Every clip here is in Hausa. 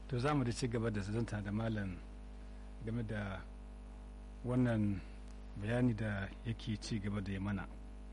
to za mu da ci gaba da zanta da malam game da wannan bayani da yake ci gaba da ya mana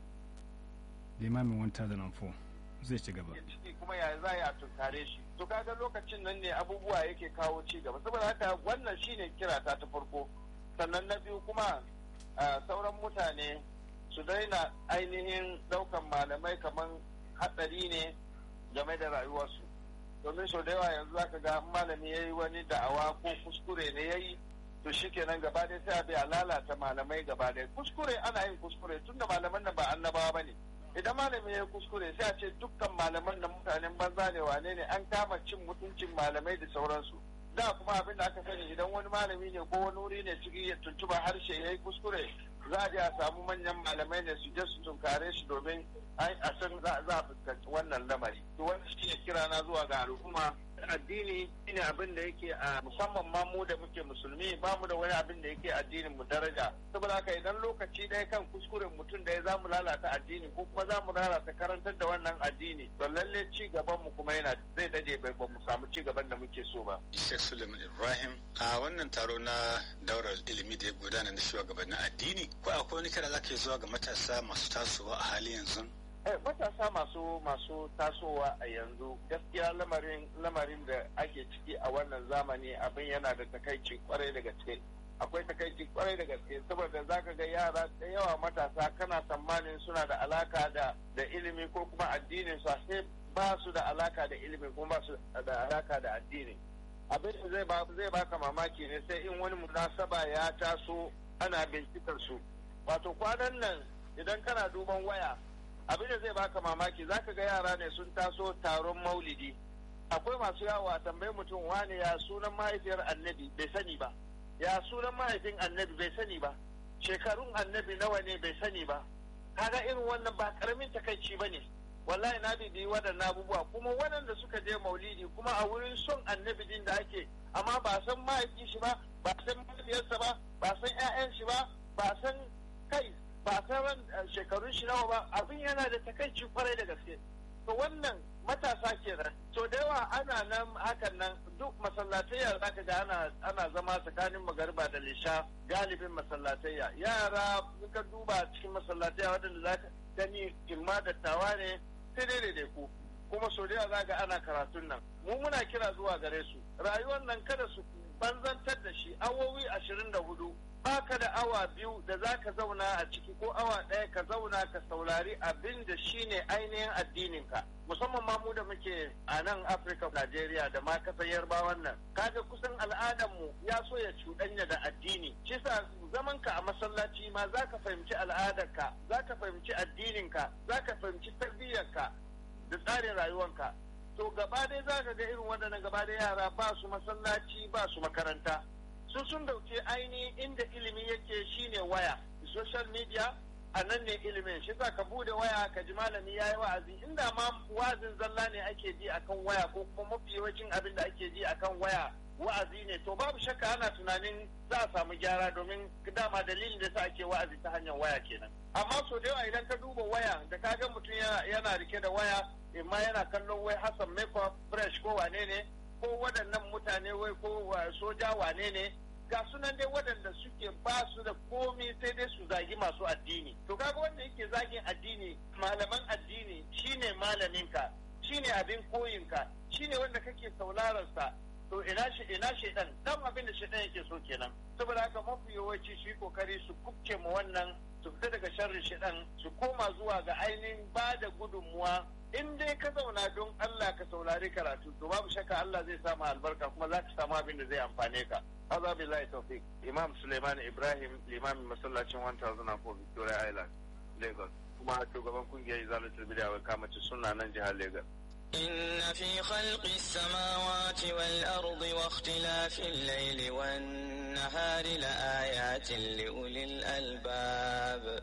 limamin 1004 zai ci gaba ciki kuma ya za a tunkare shi to kaga lokacin nan ne abubuwa yake kawo ci gaba saboda haka wannan shine kira ta ta farko sannan na biyu kuma sauran mutane su daina ainihin daukan malamai kamar hatsari ne game da rayuwarsu domin sau da yawa yanzu zaka ga malami ya yi wani da'awa ko kuskure ne ya yi to shi kenan gaba ɗaya sai a bi a lalata malamai gaba ɗaya kuskure ana yin kuskure tunda malaman nan ba annabawa ba ne idan malami ya kuskure sai a ce dukkan malaman da mutanen banza ne wane ne an kama cin mutuncin malamai da sauransu da kuma abin da aka sani idan wani malami ne ko wani wuri ne cikin ya tuntuba harshe ya yi kuskure za a je a samu manyan malamai ne su je su tunkare shi domin a san za a fuskanci wannan lamari to wani shi ne kira na zuwa ga al'umma addini shine abin da yake a musamman ma mu da muke musulmi ba mu da wani abin da yake addinin mu daraja saboda haka idan lokaci ɗaya kan kuskuren mutum da ya za mu lalata addini ko kuma za mu lalata karantar da wannan addini to lalle ci gaban mu kuma yana zai daje bai ba mu samu ci gaban da muke so ba Sheikh Suleiman Ibrahim a wannan taro na daular ilimi da ya gudana na shugabannin addini ko akwai wani kira zaka zuwa ga matasa masu tasowa a hali yanzu matasa masu masu tasowa a yanzu gaskiya lamarin lamarin da ake ciki a wannan zamani abin yana da takaici kwarai da gaske akwai takaici kwarai da gaske saboda zaka ga yara da yawa matasa kana tsammanin suna da alaka da da ilimi ko kuma addinin su sai ba su da alaka da ilimi kuma ba su da alaka da addini abin da zai ba zai baka mamaki ne sai in wani munasaba ya taso ana bincikar su wato kwanan nan idan kana duban waya abin da zai baka mamaki zaka ga yara ne sun taso taron maulidi akwai masu yawo a tambayi mutum wane ya sunan mahaifiyar annabi bai sani ba ya sunan mahaifin annabi bai sani ba shekarun annabi nawa ne bai sani ba kaga irin wannan ba karamin takaici ba ne wallahi na bibi waɗannan abubuwa kuma waɗanda suka je maulidi kuma a wurin son annabi din da ake amma ba san mahaifin shi ba ba san mahaifiyarsa ba ba san 'ya'yan shi ba ba san kai ba san shekarun shi nawa ba abin yana da takaici kwarai da gaske to wannan matasa kenan to da yawa ana nan hakan nan duk masallatayya za ka ga ana ana zama tsakanin magariba da lisha galibin masallatayya yara ka duba cikin masallatayya waɗanda za ka gani imma dattawa ne sai dai da ku kuma so da za ga ana karatun nan mu muna kira zuwa gare su rayuwar nan kada su banzantar da shi awowi ashirin da hudu baka da awa biyu da za ka zauna a ciki ko awa ɗaya ka zauna ka saurari abin da shi ne ainihin addininka musamman ma mu da muke a nan afirka najeriya da ma kasar yarbawan nan kaga kusan al'adarmu ya so ya cuɗanya da addini shi sa zamanka a masallaci ma za ka fahimci al'adarka za ka fahimci addininka za ka fahimci tarbiyyarka da tsarin rayuwanka to gaba dai za ka ga irin waɗannan gaba da yara ba su masallaci ba su makaranta su sun dauke ainihin inda ilimi yake shine waya social media a nan ne ilimin shi za ka bude waya ka ji malami ya yi wa'azi inda ma wa'azin zalla ne ake ji akan waya ko kuma mafi yawancin abin da ake ji akan waya wa'azi ne to babu shakka ana tunanin za a samu gyara domin dama dalilin da sa ake wa'azi ta hanyar waya kenan amma so da yawa idan ka duba waya da ka ga mutum yana rike da waya imma yana kallon wai hassan makeup fresh ko wane ne ko waɗannan mutane wai ko soja wane ne ga sunan dai waɗanda suke ba su da komi sai dai su zagi masu addini to kaga wanda yake zagin addini malaman addini shine malaminka shine abin koyinka shine wanda kake sauraron sa to ina shi ina shedan dan abin da shedan yake so kenan saboda haka mafi yawanci su yi kokari su kubce mu wannan su fita daga sharrin shedan su koma zuwa ga ainihin ba da gudunmuwa in dai ka zauna don Allah ka saurari karatu to babu shakka Allah zai samu albarka kuma za ka samu abin da zai amfane ka azza billahi tawfiq imam suleiman ibrahim limamin masallacin 1004 victoria island lagos kuma shugaban kungiyar izalatul bid'a wai kamace suna nan jihar lagos إن في خلق السماوات والأرض واختلاف الليل والنهار لآيات لأولي الألباب